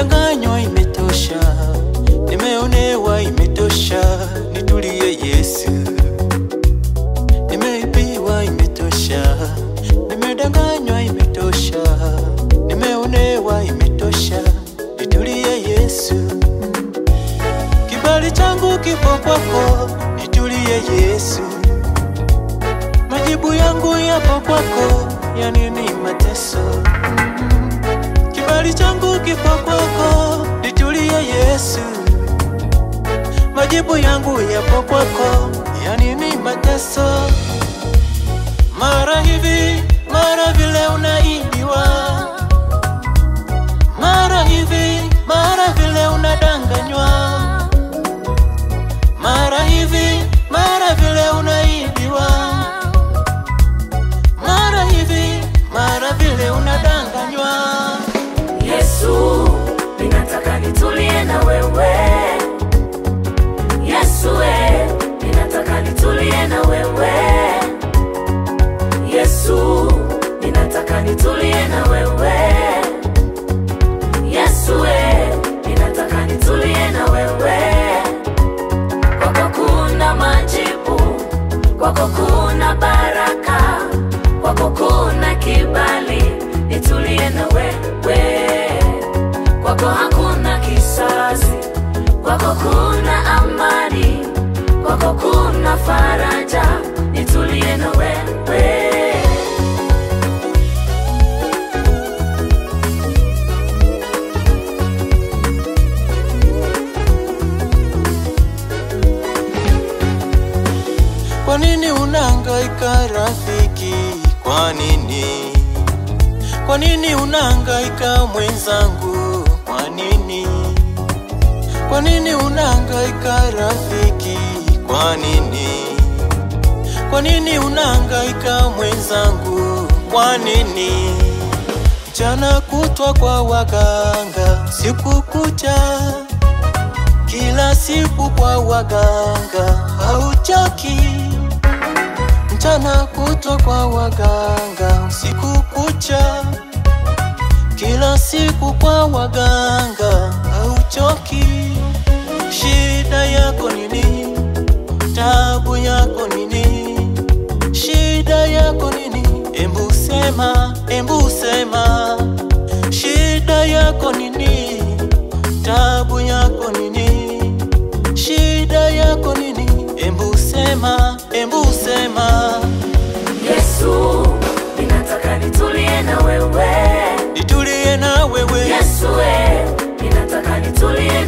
Nimedanganywa, imetosha. Nimeonewa, imetosha. Nitulie Yesu. Nimeibiwa, imetosha. Nimedanganywa, imetosha. Nimeonewa, imetosha. Nitulie Yesu. Kibali changu kipo kwako, nitulie Yesu. Majibu yangu yapo kwako, ya nini mateso? Kibali changu kipo kwako, nitulie Yesu. Majibu yangu yapo kwako, ya nini mateso? Mara hivi, mara vile unaibiwa, mara hivi, mara vile unadanganywa, mara hivi, mara vile unaibiwa, mara hivi, mara vile unadanganywa. Yesu, ninataka nitulie na wewe. Yesu, we, ninataka nitulie na wewe. Yesu, ninataka nitulie na wewe. Yesu, we, ninataka nitulie na wewe. Kwako kuna majibu, kwako kuna baraka, kwako kuna kibali, nitulie na wewe. Kwako hakuna kisasi, kwako kuna amani, kwako kuna faraja, nitulie na wewe. Kwa nini unahangaika rafiki? Kwa nini? Kwa nini unahangaika mwenzangu? Kwa nini? Kwa nini unahangaika rafiki? Kwa nini? Kwa nini unahangaika mwenzangu? Kwa nini? Mchana kutwa kwa waganga, siku kucha kila siku kwa waganga hauchoki, mchana kutwa kwa waganga, usiku kucha, kila siku kwa waganga hauchoki. Shida yako nini? Tabu yako nini? Shida yako nini? Embu sema, embu sema, shida yako nini? Tabu yako nini? Shida yako nini? Embu sema, embu sema, Yesu, ninataka nitulie na wewe. nitulie na wewe. Yesu, we, ninataka nitulie